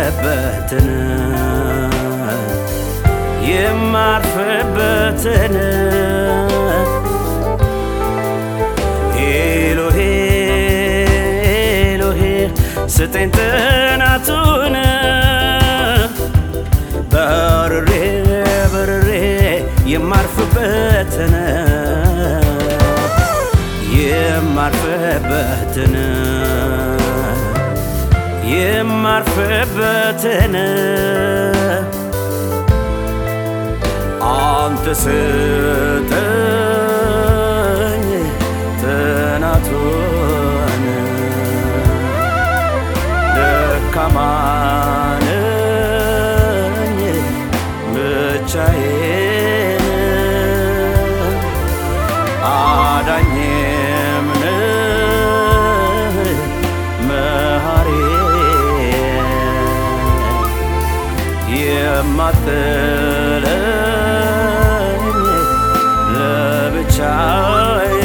የማርፍበትን የማርፍበትን ኤሎሄ ኤሎሄ ስጠኝ ጥናቱን በርሬ በርሬ የማርፍበትን የማርፍበትን የማርፍበትን አንተ ስጠኝ ጥናቱን ደካማ ነኝ ብቻዬን አዳኝም ነህ መሐሪ የማትለኝ ለብቻዬ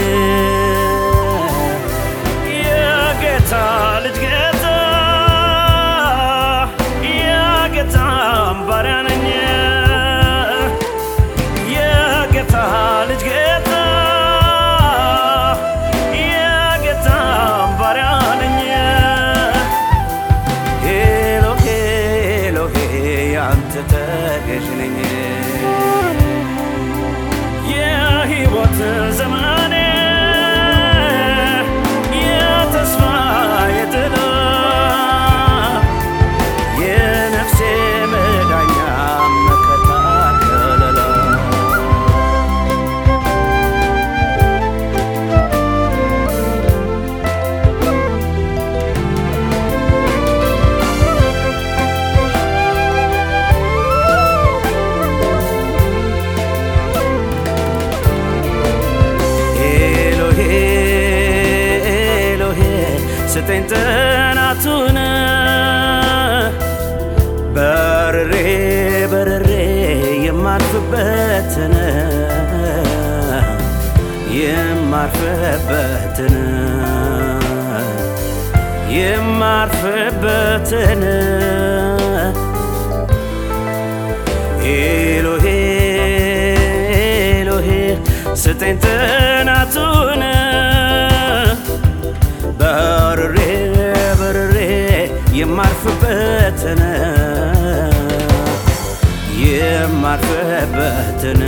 የጌታ ልጅ ጌታ የጌታ ባሪያ ነኝ የጌታ ልጅ ጌታ የጌታ ባሪያ ነኝ ኤሎሄ ኤሎሄ ያንተ ተገዥ ነኝ የሕይወት ዘመኔ የተስፋ የጥላ የነፍሴ መዳኛ መከታ ከለላ ኤሎሄ ኤሎሄ ስጠኝ ጥናቱን በርሬ በርሬ የማርፍበትን የማርፍበትን የማርፍበትን ኤሎሄ ኤሎሄ ስጠኝ ጥናቱን በርሬ በርሬ የማርፍበትን የማርፍበትን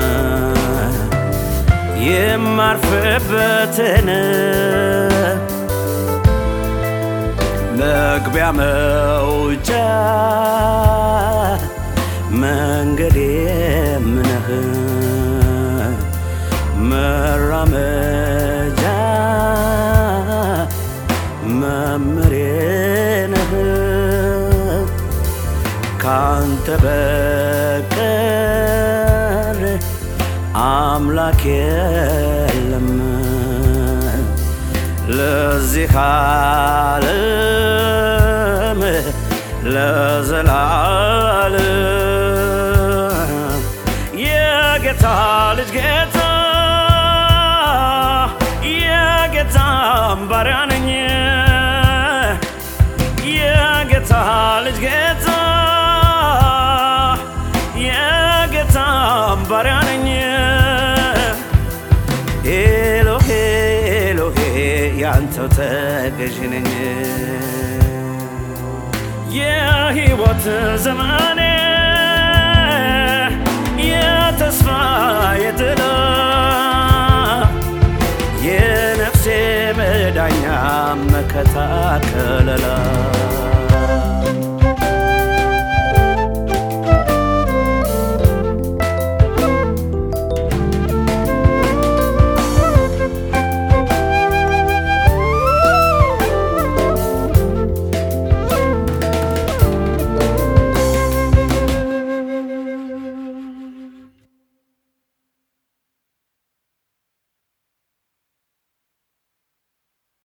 የማርፍበትን መግቢያ መውጫ መንገዴ ምነህ መራመጃ መምሬ ነህ ካንተ በቀር አምላክ የለም ለዚህ ዓለም ለዘላለም የጌታ ልጅ ጌታ የጌታ ባሪያ ነኝ የጌታ ልጅ ጌታ የጌታ ባሪያ ነኝ ኤሎሄ ኤሎሄ ያንተው ተገዥ ነኝ የሕይወት ዘመኔ የተስፋ የጥላ የነፍሴ መዳኛ መከታ ከለላ